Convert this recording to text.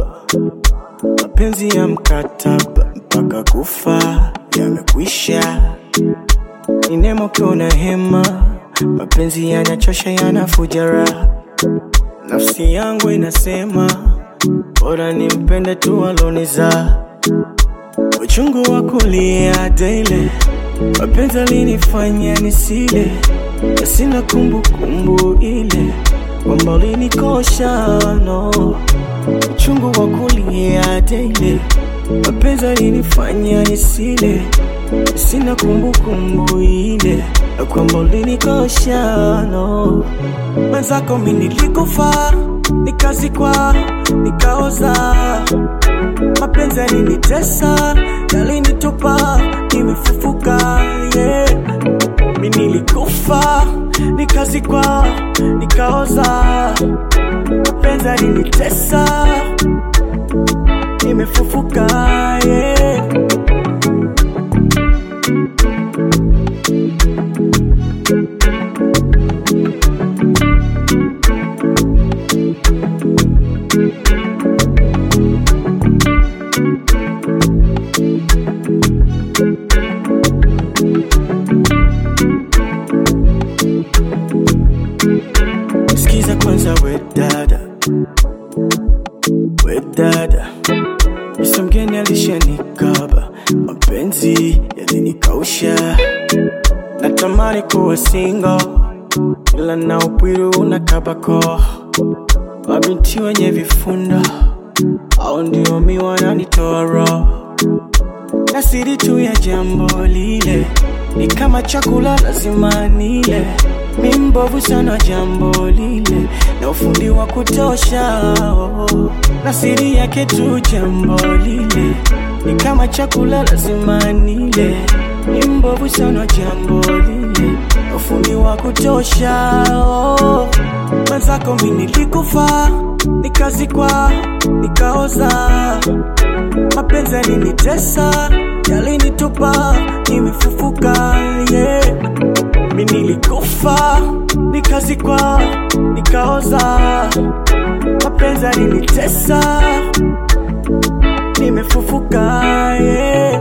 mapenzi ya mkataba mpaka kufa yamekwisha. Ni neema ukiwa na hema, mapenzi yanachosha, yanafuja raha. Nafsi yangu inasema bora nimpende tu aloniza uchungu wa kulia daily, mapenzi alinifanya nisile, na sina kumbukumbu ile kwamba ulinikosha no. Uchungu wa kulia daily, mapenzi alinifanya nisile, na sina kumbukumbu ile na kwamba ulinikosha no. Mwenzako mi nilikufa, nikazikwa, nikaoza mapenzi yalinitesa, yalinitupa, nimefufuka yeah. Mi nilikufa, nikazikwa, nikaoza, mapenzi yalinitesa, nimefufuka yeah. Sikiza kwanza we dada, we dada, Mr. mgeni alishanikaba, mapenzi yalinikausha, natamani kuwa single, ila na upwiru una kabako, mabinti wenye vifunda au ndio mi wananitoa roho na siri tu ya jambo lile ni kama chakula lazima nile. Mi mbovu sana jambo lile na ufundi wa kutosha oh. na siri yake tu jambo lile ni kama chakula lazima nile. Mi mbovu sana jambo lile na ufundi wa kutosha oh. Mwenzako mi nilikufa, nikazikwa, nikaoza mapenzi yalinitesa, yalinitupa, nimefufuka yeah. Mi nilikufa, nikazikwa, nikaoza, mapenzi yalinitesa, nimefufuka yeah.